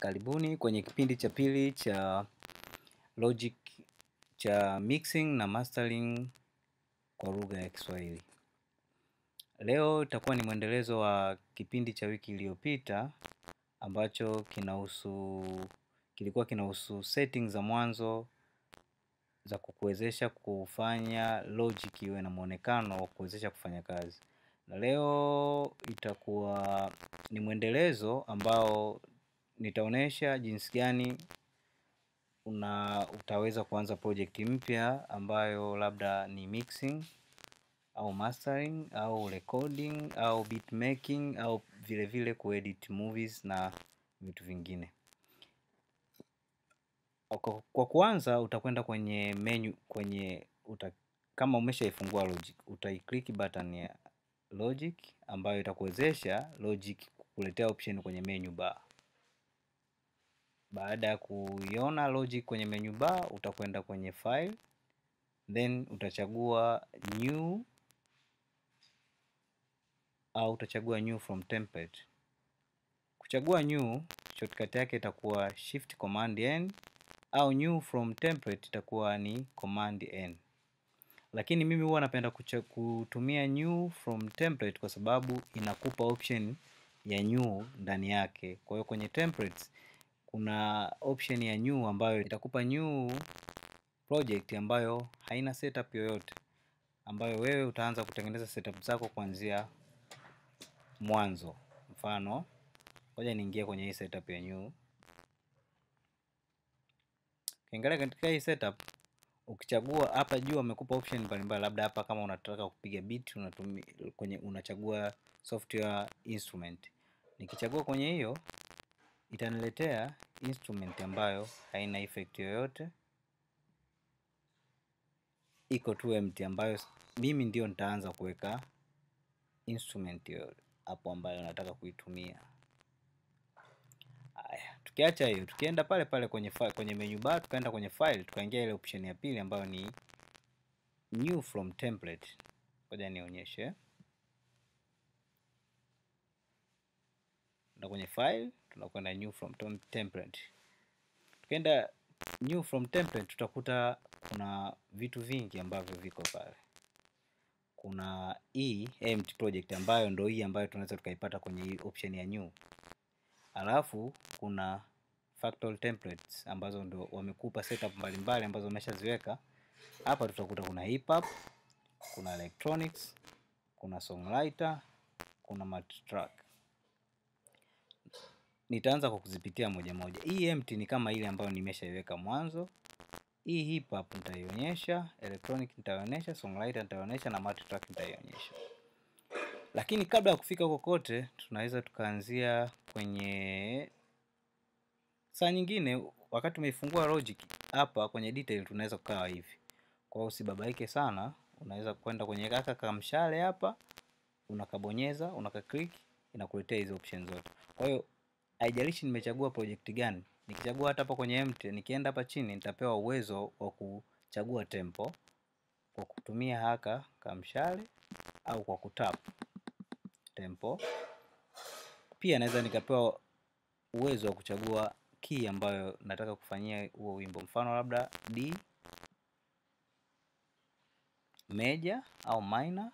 Karibuni kwenye kipindi cha pili cha Logic cha mixing na mastering kwa lugha ya Kiswahili. Leo itakuwa ni mwendelezo wa kipindi cha wiki iliyopita ambacho kinahusu kilikuwa kinahusu settings za mwanzo za kukuwezesha kufanya Logic iwe na muonekano wa kuwezesha kufanya kazi. Na leo itakuwa ni mwendelezo ambao nitaonesha jinsi gani una utaweza kuanza project mpya ambayo labda ni mixing au mastering au recording au beat making au vile vile kuedit movies na vitu vingine. Kwa kuanza utakwenda kwenye menu kwenye uta, kama umeshaifungua Logic utaiclick button ya Logic ambayo itakuwezesha Logic kukuletea option kwenye menu bar. Baada ya kuiona Logic kwenye menu bar utakwenda kwenye file then utachagua new au utachagua new from template. Kuchagua new shortcut yake itakuwa shift command n au new from template itakuwa ni command n. Lakini mimi huwa napenda kutumia new from template kwa sababu inakupa option ya new ndani yake. Kwa hiyo kwenye templates kuna option ya new ambayo itakupa new project ambayo haina setup yoyote ambayo wewe utaanza kutengeneza setup zako kuanzia mwanzo. Mfano, ngoja niingie kwenye hii setup ya new. Ukiangalia katika hii setup ukichagua hapa juu wamekupa option mbalimbali, labda hapa kama unataka kupiga beat unatumia kwenye unachagua software instrument. Nikichagua kwenye hiyo itaniletea instrument ambayo haina effect yoyote, iko tu empty, ambayo mimi ndio nitaanza kuweka instrument hiyo hapo ambayo nataka kuitumia. Haya, tukiacha hiyo, tukienda pale pale kwenye file, kwenye menu bar, tukaenda kwenye file, tukaingia ile option ya pili ambayo ni new from template. Ngoja nionyeshe. Na kwenye file tunakwenda new from template. Tukienda new from template tutakuta kuna vitu vingi ambavyo viko pale. Kuna hii empty project ambayo ndo hii ambayo tunaweza tukaipata kwenye hii option ya new. Alafu kuna factory templates ambazo ndo wamekupa setup mbalimbali ambazo wameshaziweka. Hapa tutakuta kuna hip hop, kuna electronics, kuna songwriter, kuna multitrack. Nitaanza kwa kuzipitia moja moja. Hii empty ni kama ile ambayo nimeshaiweka mwanzo. Hii hip hop nitaionyesha, electronic nitaionyesha, songwriter nitaionyesha na multitrack nitaionyesha. Lakini kabla ya kufika huko kote, tunaweza tukaanzia kwenye saa nyingine wakati umeifungua Logic hapa kwenye detail tunaweza kukaa hivi. Kwa hiyo usibabaike sana, unaweza kwenda kwenye kaka kamshale hapa, unakabonyeza, unakaclick, inakuletea hizo options zote. Kwa hiyo haijalishi nimechagua project gani. Nikichagua hata hapa kwenye empty, nikienda hapa chini nitapewa uwezo wa kuchagua tempo kwa kutumia haka kamshale au kwa kutap tempo. Pia naweza nikapewa uwezo wa kuchagua key ambayo nataka kufanyia huo wimbo, mfano labda D major au minor,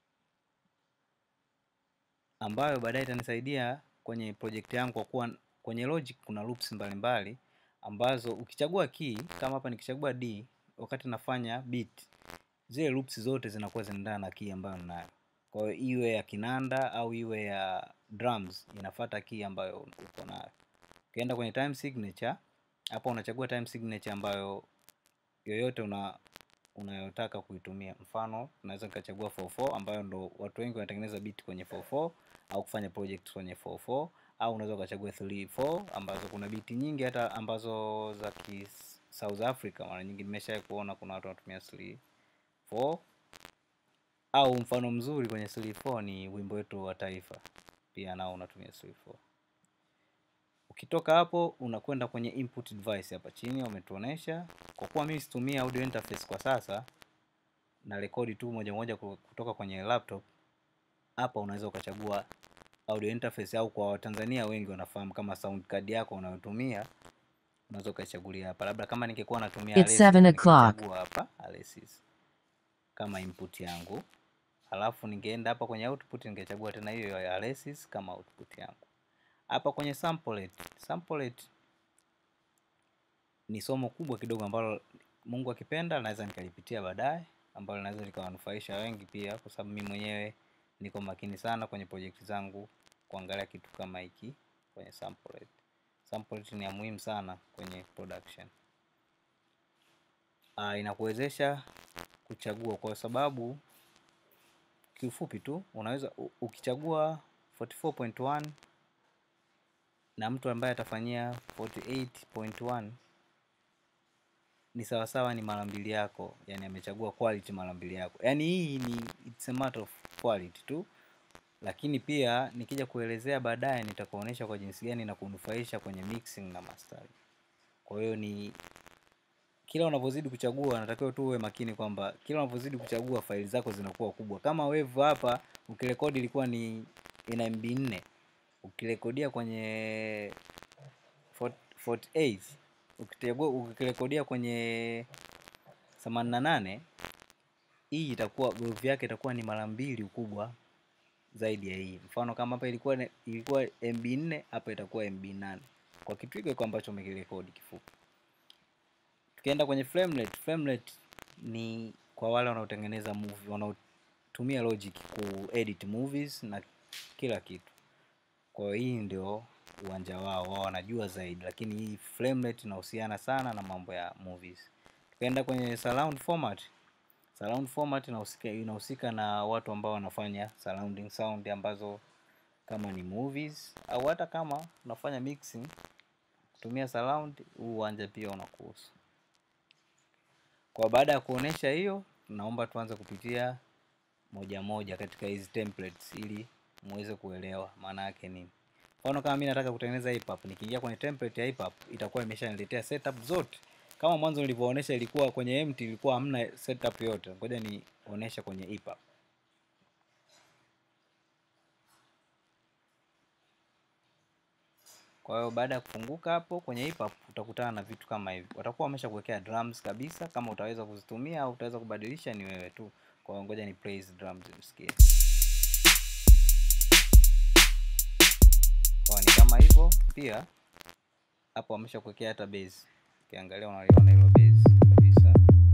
ambayo baadaye itanisaidia kwenye project yangu kwa kuwa kwenye Logic kuna loops mbalimbali ambazo ukichagua key kama hapa nikichagua D wakati nafanya beat, zile loops zote zinakuwa zinaendana na key ambayo ninayo. Kwa hiyo iwe ya kinanda au iwe ya drums inafuata key ambayo uko nayo. Ukienda kwenye time signature, hapa unachagua time signature ambayo yoyote una unayotaka kuitumia. Mfano, unaweza nikachagua 44 ambayo ndo watu wengi wanatengeneza beat kwenye 44 au kufanya project kwenye 44 au unaweza ukachagua 34 ambazo kuna beat nyingi hata ambazo za ki South Africa mara nyingi nimeshawahi kuona kuna watu wanatumia 34 au mfano mzuri kwenye 34 ni wimbo wetu wa taifa, pia nao unatumia 34. Ukitoka hapo unakwenda kwenye input device hapa chini wametuonesha. Kwa kuwa mimi situmia audio interface kwa sasa na rekodi tu moja moja kutoka kwenye laptop, hapa unaweza ukachagua audio interface au kwa Watanzania wengi wanafahamu kama sound card yako unayotumia unaweza ukaichagulia hapa. Labda kama ningekuwa natumia It's seven Alesis, o'clock. ningechagua hapa Alesis kama input yangu, alafu ningeenda hapa kwenye output ningechagua tena hiyo ya Alesis kama output yangu. Hapa kwenye samplet, samplet ni somo kubwa kidogo ambalo Mungu akipenda naweza nikalipitia baadaye, ambalo linaweza likawanufaisha wengi pia, kwa sababu mimi mwenyewe niko makini sana kwenye project zangu kuangalia kitu kama hiki kwenye samplet. Samplet ni ya muhimu sana kwenye production. Uh, inakuwezesha kuchagua kwa sababu kiufupi tu unaweza u- ukichagua 44.1 na mtu ambaye atafanyia 48.1 ni sawasawa ni mara mbili yako, yani amechagua quality mara mbili yako. Yani hii ni it's a matter of quality tu, lakini pia nikija kuelezea baadaye nitakuonyesha kwa jinsi gani na kunufaisha kwenye mixing na mastering. Kwa hiyo ni kila unavyozidi kuchagua, natakiwa tu uwe makini kwamba kila unavyozidi kuchagua faili zako zinakuwa kubwa. Kama wave hapa ukirekodi ilikuwa ni ina MB 4 ukirekodia kwenye 48 ukitegua ukirekodia kwenye 88 hii itakuwa groove yake itakuwa ni mara mbili ukubwa zaidi ya hii. Mfano kama hapa ilikuwa ne- ilikuwa MB 4 hapa itakuwa MB 8 kwa kitu hiko hiko ambacho umekirekodi kifupi. Tukienda kwenye framelet, framelet ni kwa wale wanaotengeneza movie, wanaotumia Logic ku edit movies na kila kitu. Kwa hiyo hii ndio uwanja wao, wao wanajua zaidi, lakini hii framelet inahusiana sana na mambo ya movies. Tukaenda kwenye surround format. Surround format inahusika inahusika na watu ambao wanafanya surrounding sound ambazo kama ni movies au hata kama unafanya mixing kutumia surround, huu uwanja pia unakuhusu. Kwa baada ya kuonesha hiyo, naomba tuanze kupitia moja moja katika hizi templates ili muweze kuelewa maana yake nini. Mfano kama mimi nataka kutengeneza hip hop, nikiingia kwenye template ya hip hop itakuwa imeshaniletea setup zote. Kama mwanzo nilivyoonesha ilikuwa kwenye empty, ilikuwa hamna setup yote. Ngoja nionyeshe kwenye hip hop. Kwa hiyo baada ya kufunguka hapo kwenye hip hop utakutana na vitu kama hivi. Watakuwa wamesha kuwekea drums kabisa, kama utaweza kuzitumia au utaweza kubadilisha ni wewe tu. Kwa hiyo ngoja ni play hizi drums msikie. Kwa ni kama hivyo pia hapo wamesha kuwekea hata bass. Ukiangalia unaliona hilo bass kabisa.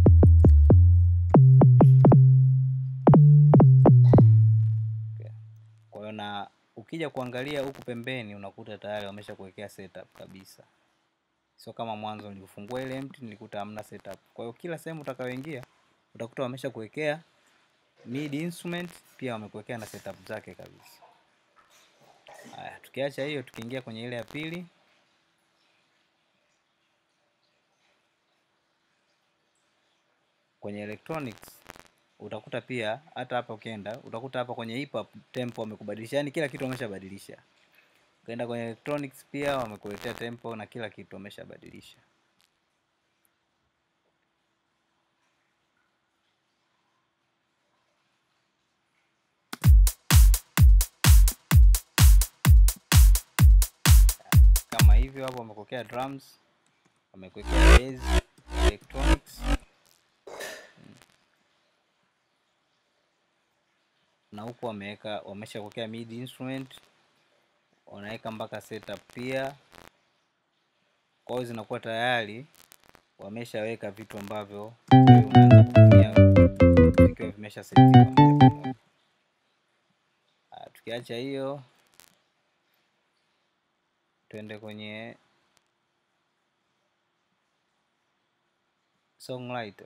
Okay. Kwa hiyo na ukija kuangalia huku pembeni unakuta tayari wamesha kuwekea setup kabisa. Sio kama mwanzo nilifungua ile empty nilikuta hamna setup. Kwa hiyo kila sehemu utakayoingia utakuta wamesha kuwekea mid instrument pia wamekuwekea na setup zake kabisa. Haya, tukiacha hiyo tukiingia kwenye ile ya pili kwenye electronics utakuta pia hata hapa ukienda utakuta hapa kwenye hip hop tempo wamekubadilisha, yani kila kitu wameshabadilisha. Ukienda kwenye electronics pia wamekuletea tempo na kila kitu wameshabadilisha. Kama hivyo hapo wamekuwekea drums, wamekuwekea bass, electronics na huku wameweka wamesha kuwekea mid instrument, wanaweka mpaka setup pia. Kwa hiyo zinakuwa tayari wameshaweka vitu ambavyo wewe unaanza kutumia vikiwa vimesha setiwa moja kwa moja. Ah, Tukiacha hiyo tuende kwenye songwriter.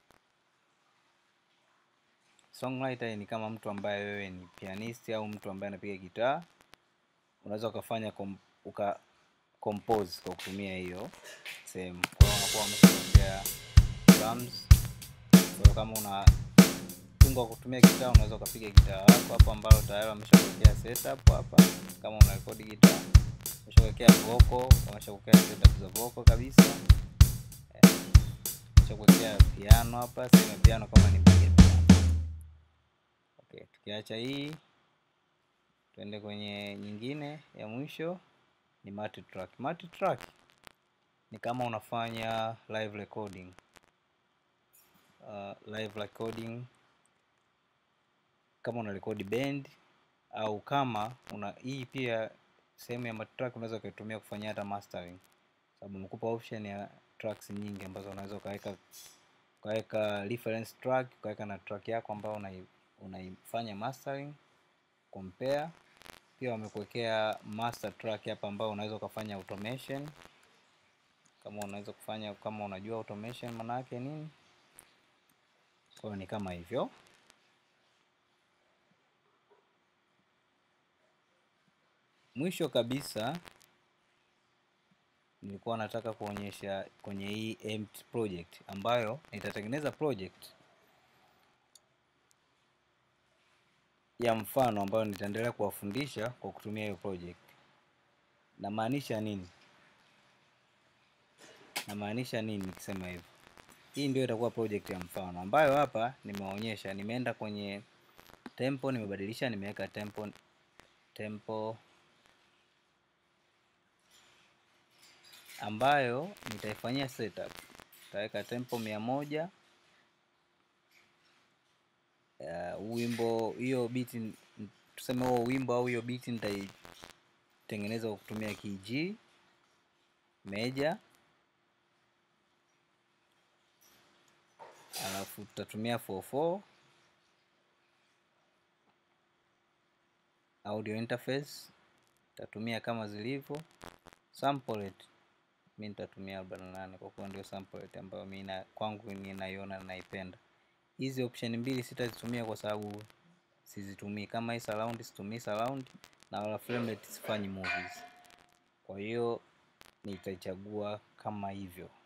Songwriter ni kama mtu ambaye wewe ni pianist au mtu ambaye anapiga gitaa, unaweza ukafanya kom, uka compose kwa kutumia hiyo sehemu. Kwa hiyo unakuwa umeshaongea drums. Kwa hiyo kama una tunga kwa kutumia gitaa, unaweza ukapiga gitaa lako hapo ambalo tayari wameshakuwekea setup hapa. Kama una record gitaa, wameshakuwekea vocal, wameshakuwekea setup za vocal kabisa. Eh, wameshakuwekea piano hapa, sehemu ya piano kama ni mpiga piano. Okay, tukiacha hii Tuende kwenye nyingine ya mwisho ni multitrack. Multitrack ni kama unafanya live recording. Uh, live recording kama una record band au kama una hii pia sehemu ya multitrack unaweza ukaitumia kufanyia hata mastering, sababu nimekupa option ya tracks nyingi ambazo unaweza ukaweka ukaweka reference track ukaweka na track yako ambayo unaifanya mastering compare. Pia wamekuwekea master track hapa ambao unaweza ukafanya automation, kama unaweza kufanya kama unajua automation maana yake nini. Kwa hiyo ni kama hivyo. Mwisho kabisa nilikuwa nataka kuonyesha kwenye hii empty project ambayo nitatengeneza project ya mfano ambayo nitaendelea kuwafundisha kwa kutumia hiyo project. Namaanisha nini? Namaanisha nini nikisema hivyo? Hii ndio itakuwa project ya mfano ambayo hapa nimeonyesha, nimeenda kwenye tempo, nimebadilisha, nimeweka tempo tempo ambayo nitaifanyia setup. Nitaweka tempo mia moja uh, wimbo hiyo beat tuseme huo wimbo au hiyo beat nitaitengeneza kwa kutumia key G meja, alafu tutatumia 44 audio interface tutatumia kama zilivyo. Sample rate mi nitatumia 48 kwa kuwa ndio sample rate ambayo mi kwangu ninaiona naipenda. Hizi option mbili sitazitumia kwa sababu sizitumii. Kama hii surround situmii surround, na wala frame rate sifanyi movies. Kwa hiyo nitaichagua kama hivyo.